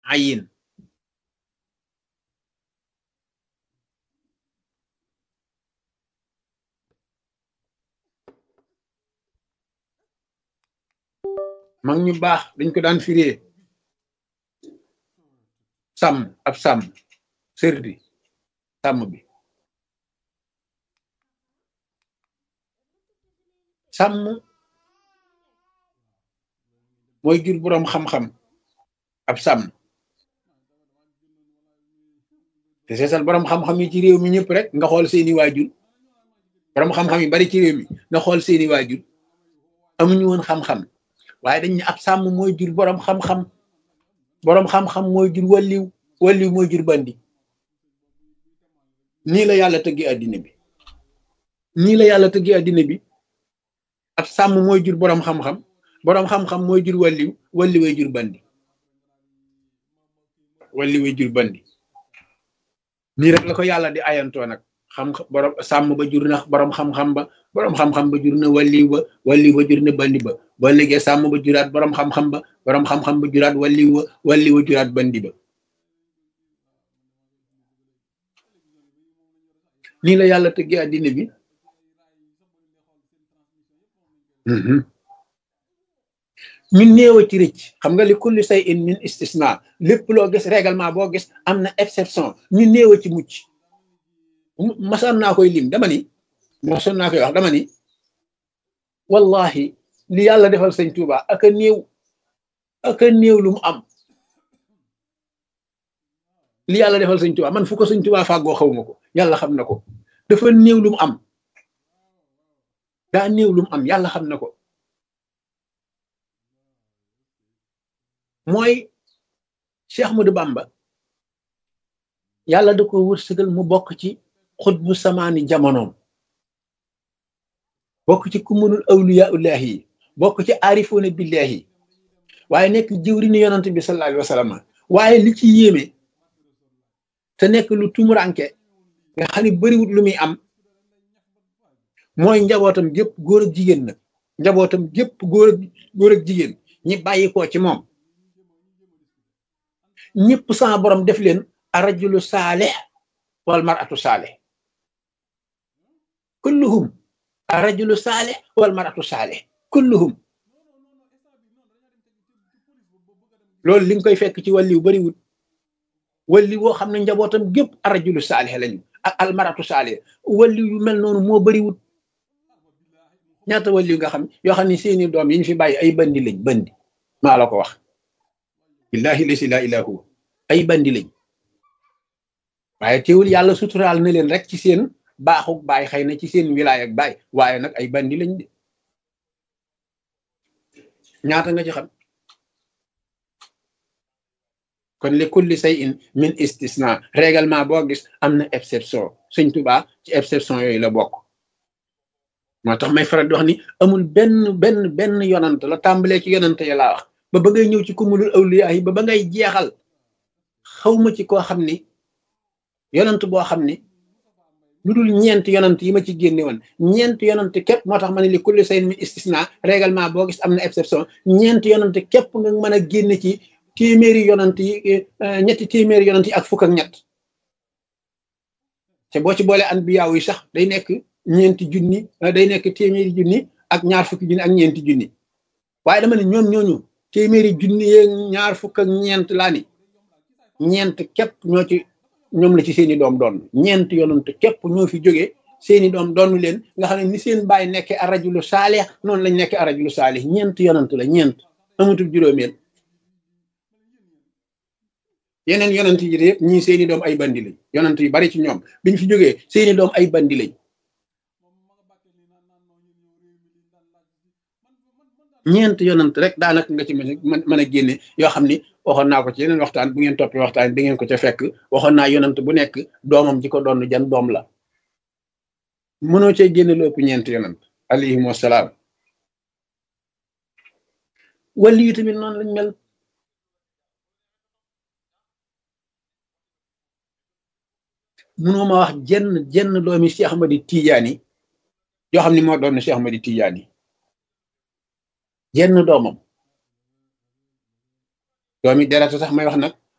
ayin mag ñu baax dañ ko daan firee sàmm ab sàmm sërdi sàmm bi sàmm mooy jur boroom xam-xam ab sàmm te seesal boroom xam-xam yi ci réew mi ñëpp rek nga xool seeni waajur boroom xam-xam yi bari ci réew mi nga xool seeni waajur amuñu woon xam-xam waaye dañ ne ab sàmm mooy jur boroom xam-xam boroom xam-xam mooy jur walliw walliw mooy jur bandi nii la yàlla tëggi àddina bi nii la yàlla tëggi àddina bi ab sàmm mooy jur boroom xam-xam boroom xam-xam mooy jur walliw walliwee jur bandi walliwee jur bandi nii rek la ko yàlla di ayantoo nag xam borom sàmm ba jur na boroom xam-xam ba boroom xam-xam ba jur na walliw ba walliw ba jur na bandi ba ba léegi sàmm ba juraat boroom xam-xam ba boroom xam-xam ba juraat walliw ba walliw ba juraat bandi ba nii la yàlla tëggee àddina bi ñu néew a ci rëcc xam nga li kulli say in min istisna lépp loo gis règlement boo gis am na exception ñu néew a ci mucc masoon naa koy lim dama ni masoon naa koy wax dama ni wallahi li yàlla defal sëñ Tuuba ak a néew ak a néew lu mu am li yàlla defal sëñ Tuuba man fu ko sëñ Tuuba fàggoo xawma ko yàlla xam na ko dafa néew lu mu am daa néew lu mu am yàlla xam na ko mooy Cheikh Ahmadou Bamba yàlla da ko wërsëgal mu bokk ci xutbu samaani jamonoom bokk ci kumunul awliya ullahi yi bokk ci aarifoona billahi waaye nekk jëwriñu yonant bi sallallahu alayhi wa sallam waaye li ci yéeme te nekk lu tumuranke nga xam ne bariwut lu muy am mooy njabootam gépp góor ak jigéen nag njabootam gépp góor ak góor ak jigéen ñi bàyyi ko ci moom ñëpp sama borom def leen arajulu saalih wal maratu saalih kulluhum arajulu saalih wal maratu saalih kulluhum loolu li nga koy fekk ci wàlliw bariwut walli woo xam ne njabootam gépp arajulu saalih lañu ak almaratu saalih walli yu mel noonu moo bariwut ñaata walli nga xam yoo xam ne seeni doom yi ñu fi bàyyi ay bandi lañ bandi maa la ko wax billahi lasi la ilaha huwa ay bandi lañ waaye teewul yàlla suturaal na leen rek ci seen baaxuk baay xëy na ci seen wilaay ak baay waaye nag ay bandi lañ de ñaata nga ci xam kon li kulli say in min istisna règlement boo gis am na exception sëñ Tuubaa ci exception yooyu la bokk moo tax may faral di wax ni amul benn benn benn yonant la tàmbalee ci yonant ya laa wax ba ba ngay ñëw ci kumulul awliya yi ba ba ngay jeexal xawma ci koo xam ni yonant boo xam ni lu dul ñeent yonant yi ma ci génne woon ñeent yonant képp moo tax ma ne li kulli say in min istisna règlement boo gis am na exception ñeent yonant képp nga mën a génne ci téeméeri yonant yi ñetti téeméeri yonant yi ak fukk ak ñett te boo ci boole anbiyaaw yi sax day nekk ñeenti junni day nekk téeméeri junni ak ñaar fukki junni ak ñeenti junni waaye dama ne ñoom ñooñu téeméeri junni yeeg ñaar fukk ak ñeent laa ni ñeent képp ñoo ci ñoom la ci seeni doom doon ñeent yonant képp ñoo fi jógee seeni doom doonu leen nga xam ne ni seen baay nekkee arajulu saalih noonu lañ nekkee arajulu saalih ñeent yonant la ñeent amatul juróomeel yeneen yonant yi yëpp ñii seeni doom ay bandi lañ yonant yu bari ci ñoom biñ fi jógee seeni doom ay bandi lañ ñeent yonant rek daanaka nga ci mën mën a génne yoo xam ni waxoon naa ko ci yeneen waxtaan bu ngeen toppee waxtaan di ngeen ko ca fekk waxoon naa yonant bu nekk doomam ji ko doon jan doom la mënoo cee génne lu ëpp ñeent yonant alayhim wasalaam wali yu tamit noonu lañ mel mënoo ma wax jenn jenn doomi Cheikh Ahmadi Tidiane yoo xam ne moo doon Cheikh Ahmadi Tidiane jenn doomam doomi derata sax may wax nag